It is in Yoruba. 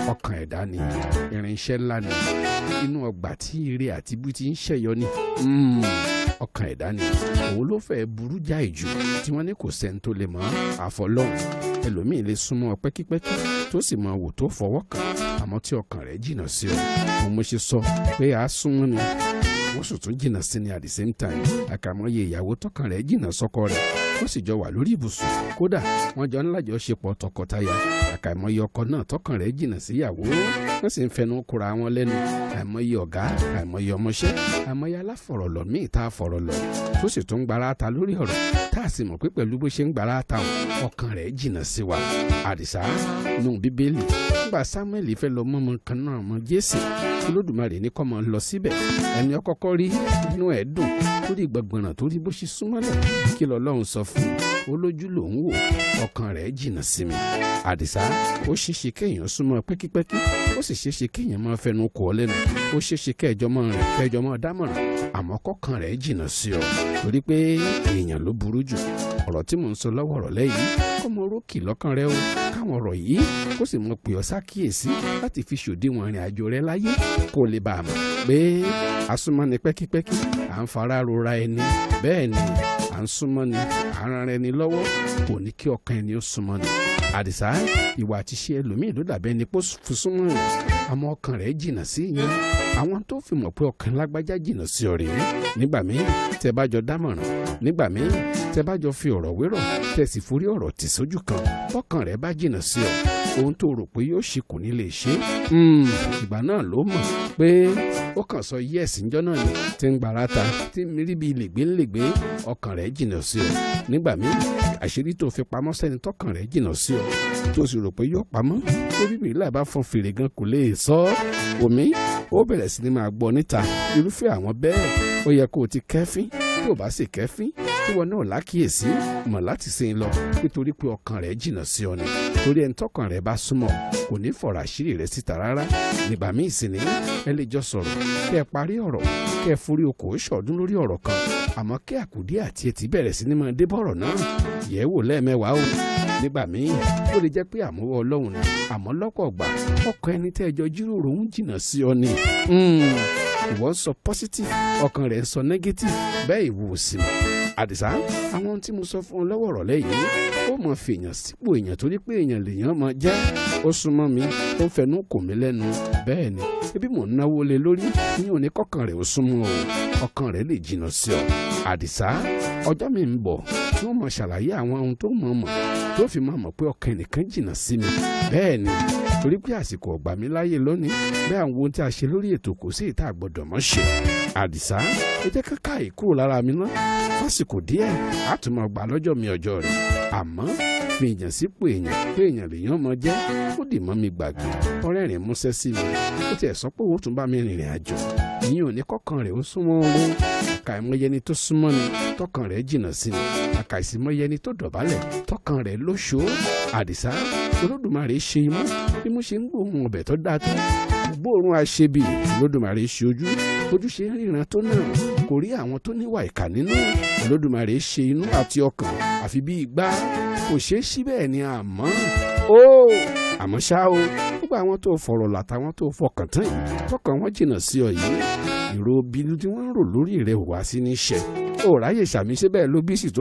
ọkàn ẹ̀dá ni irinṣẹ́ ńlá ni inú ọgbà tí ire àti ibú ti ń ṣẹ̀yọ ni Mm, ọkàn ẹ̀dá ni òun ló fẹ́ burú jáì jù tí wọ́n ní kò sẹ́ni tó lè mọ̀ àfọlọ́hún ẹlòmíì lè súnmọ́ ọ pẹ́kípẹ́kí tó sì mọ wò tó fọwọ́ kàn àmọ́ tí ọkàn rẹ̀ jìnnà sí ọ mo mo ṣe sọ pé a súnmọ́ ni wọ́n sì tún jìnnà sí ni at the same time àkàmọ́ye ìyàwó tọkàn rẹ̀ jìnnà sọ́kọ rẹ̀ wọ́n sì jọ wà lórí ibùsùn kódà wọ́n jọ ńlá jọ ṣe pọ̀ tọkọtaya àkàìmọye ọkọ náà tọkàn rẹ̀ jìnnà síyàwó wọ́n sì ń fẹnu kura wọn lẹ́nu àìmọye ọ̀gá àìmọye ọmọṣẹ́ àìmọye aláfọ̀rọ̀lọ̀ míì tá a fọ̀rọ̀ lọ tó sì tún gbára ta lórí ọ̀rọ̀ tá a sì mọ̀ pé pẹ̀lú bó ṣe ń gbára ta wọn ọkàn rẹ̀ jìnnà sí wa àdìsá nù bíbélì nígbà samuel fẹ́ lọ mọ́mọ́ kan náà mọ́ jésì olódùmarè ní kọ́ mọ́ lọ síbẹ̀ ẹni ọkọ́kọ́ rí inú ẹ̀ dùn torí gbọ̀ngbọ̀nràn torí bó ṣe súnmọ́lẹ̀ kí lọ́lọ́run sọ fún un olójú lòún wò ọkàn rẹ̀ jìnnà sí mi àdìsá ó ṣeéṣe kéèyàn súnmọ́ pẹ́kípẹ́kí ó sì ṣeéṣe kéèyàn máa fẹnu kò ọ lẹ́nu ó ṣeéṣe kẹjọ máa rìn kẹjọ máa dámọ̀ràn àmọ́ kọ́kàn rẹ̀ jìnnà sí ọ torí pé èèyàn ló burú jù ọ̀rọ̀ tí mò ń sọ lọ́wọ́ ọ̀rọ̀ lẹ́yìn kọ́mọ rókì lọ́kàn rẹ o káwọn ọ̀rọ̀ yìí kó sì mọ pè ọ́ sákìyèsí láti fi ṣòdiwọ̀n ìrìn àjò rẹ láyé kó lè bá a mọ̀ pé asúnmọ́ni pẹ́kípẹ́kí à ń fara rora ẹni bẹ́ẹ̀ ni à ń súnmọ́ ni à ń ran ẹni lọ́wọ́ kò ní kí ọkàn ẹni ó súnmọ́ ni àdìsá ìwà àti ṣe ẹlòmíì ló dàbẹ́ ni kó fi súnmọ́ yẹn àmọ́ ọkàn rẹ̀ jìnnà sí yẹn àwọn tó fi mọ̀ pé ọkàn lágbájá jìnnà sí ọ rèé nígbà míì tẹ́ bá jọ dámọ̀ràn nígbà míì tẹ́ bá jọ fi ọ̀rọ̀ wérọ̀ tẹ́ sì forí ọ̀rọ̀ tì sójú kan bọ́kàn rẹ̀ bá jìnnà sí ọ ohun tó rò pé yóò ṣe kò ní lè ṣe ìgbà náà ló mọ̀ pé ó kàn sọ yẹ́ẹ̀sì ńjọ́ náà ni tí ń gbàrà ta tí ń rí bíi lègbélègbé ọkàn rẹ̀ jìnnà sí ọ nígbà míì àṣírí tó fi pamọ́ sẹ́ni tọkàn rẹ̀ jìnnà sí ọ tó sì rò pé yóò pamọ́ tó bíbí ìlà bá fọn fèrè gan kò lè sọ ọ́ omi ó bẹ̀rẹ̀ sí ni máa gbọ́ níta irúfẹ́ àwọn bẹ́ẹ̀ ó yẹ kó o ti kẹ́fín tí ò bá sì kẹ́fín tí wọn náà lákìyèsí mọ̀ láti sìn lọ nítorí pé ọkàn rẹ̀ jìnnà sí ọ ni torí ẹni tọkàn rẹ̀ bá súnmọ́ kò ní fọ̀rọ̀ àṣírí rẹ̀ síta rárá nígbà míì sì ní ẹ lè jọ sọ̀rọ̀ kẹ́ ẹ parí ọ̀rọ̀ kẹ́ ẹ forí okòó ṣọ̀ọ́dún lórí ọ̀rọ̀ kan àmọ́ kí àkùdí àti etí bẹ̀rẹ̀ sí ni máa dé bọ̀rọ̀ náà yẹ̀ wò lẹ́ẹ̀mẹ́wàá o nígbà míì ó lè jẹ́ pé àmúwọ́ ọlọ́run ni àmọ́ lọ́pọ̀ ọgbà ọkàn ẹni tẹ́ ẹjọ́ jíròrò ń jìnnà sí ọ ni ìwọ ń sọ positive ọkàn rẹ̀ ń sọ negative bẹ́ẹ̀ ìwò sí mi àdìsá àwọn tí mo sọ fún ọ lọ́wọ́ ọ̀rọ̀ lẹ́yìn ó mọ̀ fèèyàn sípò èèyàn torí pé èèyàn lèèyàn mọ̀ jẹ́ ó súnmọ́ mi ó ń fẹnu kò mí lẹ́nu bẹ́ẹ̀ ni ebi mò ń náwó lé lórí ní òní kọ́kàn rẹ̀ ó súnmọ́ o ọkàn rẹ̀ lè jìnnà sí ọ àdìsá ọjọ́ mi ń bọ̀ tí wọ́n mọ̀ ṣàlàyé àwọn ohun tó mọ̀ mọ̀ tó fi máa mọ̀ pé ọkàn ẹnìkan jìnnà sí mi bẹ́ẹ̀ ni torí pé àsìkò ọ̀gbà mi láyè lónìí bẹ́ẹ̀ àwọn ohun tí a ṣe lórí ètò kò sí ìta àgbọ̀dọ̀ mọ́ ṣe àdìsá ẹ jẹ́ káká ìkúrò lára mi ná fásìkò díẹ̀ á tún máa gbà lọ́jọ́ mi ọjọ́ rẹ̀ àmọ́ fi èèyàn sípò èèyàn pé èèyàn lèèyàn mọ jẹ́ ó dì mọ́ mi gbàgbé ọ̀rẹ́ rẹ̀ músẹ́ sí mi ó tiẹ̀ sọ pé òun tún bá mi rìnrìn àjò ìyẹn ò ní kọ́kàn rẹ̀ ó súnmọ́ owó àkàìmọye ni tó súnmọ́ ni tọkàn rẹ̀ jìnnà sí ni àkàìsímọye ni tó dọ̀bálẹ̀ tọkàn rẹ̀ lóṣó àdìsá olódùmarè ṣe imú bí mo ṣe ń gbóhùn ọbẹ̀ tó dáa tó gbóòórùn àṣebì olódùmarè ṣe ojú ojú ṣe ń ríran tó náà kò rí àwọn tó níwà ìkà nínú olódùmarè ṣe inú àti ọkàn àfi bí igbá kò ṣeé ṣí bẹ́ẹ̀ ni àmọ́ ó àmọ́ ṣá o gbogbo àwọn tó fọ̀rọ̀ làtàwọn tó fọkàn tán yìí tọkàn wọn jìnnà sí ọ yìí ìró bínú tí wọ́n ń rò lórí rẹ̀ wá sí ní ṣẹ ó ráyè ṣàmì ṣe bẹ́ẹ̀ ló bí sì tó.